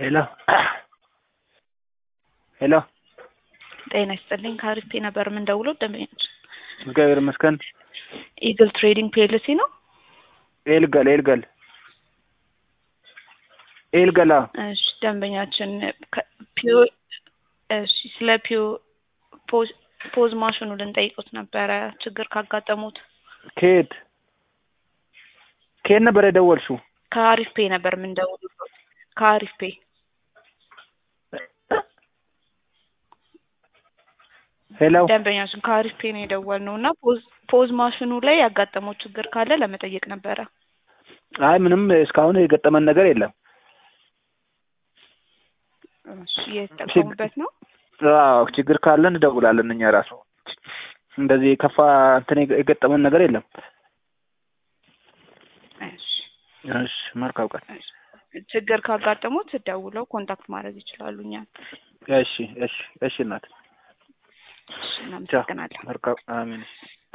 ሄሎ ሄሎ ጤና ይስጥልኝ ከአሪፍ ነበር የምንደውለው ደንበኞች እግዚአብሔር ይመስገን ኢግል ትሬዲንግ ፒኤልሲ ነው ኤልገል ኤልገል ኤልገላ እሺ ደንበኛችን ከ- ፒዮ እሺ ስለ ፒዮ ፖዝ ፖዝ ማሽኑ ልንጠይቁት ነበረ ችግር ካጋጠሙት ከየት ከየት ነበር የደወልሽው? ከአሪፍ ፔ ነበር የምንደውለው ከአሪፍ ፔ ሄሎ ደንበኛችን ከአሪፍ ፔ ነው የደወልነው እና ፖዝ ፖዝ ማሽኑ ላይ ያጋጠመው ችግር ካለ ለመጠየቅ ነበረ አይ ምንም እስካሁን የገጠመን ነገር የለም። እሺ እየተጠቀሙበት ነው አዎ ችግር ካለ እንደውላለን እኛ ራሱ እንደዚህ የከፋ እንትን የገጠመን ነገር የለም። እሺ እሺ መልካም ቀን። እሺ ችግር ካጋጠሙት ደውለው ኮንታክት ማድረግ ይችላሉ እኛን እሺ እሺ እሺ እናት እሺ እናመሰግናለን መልካም አሜን።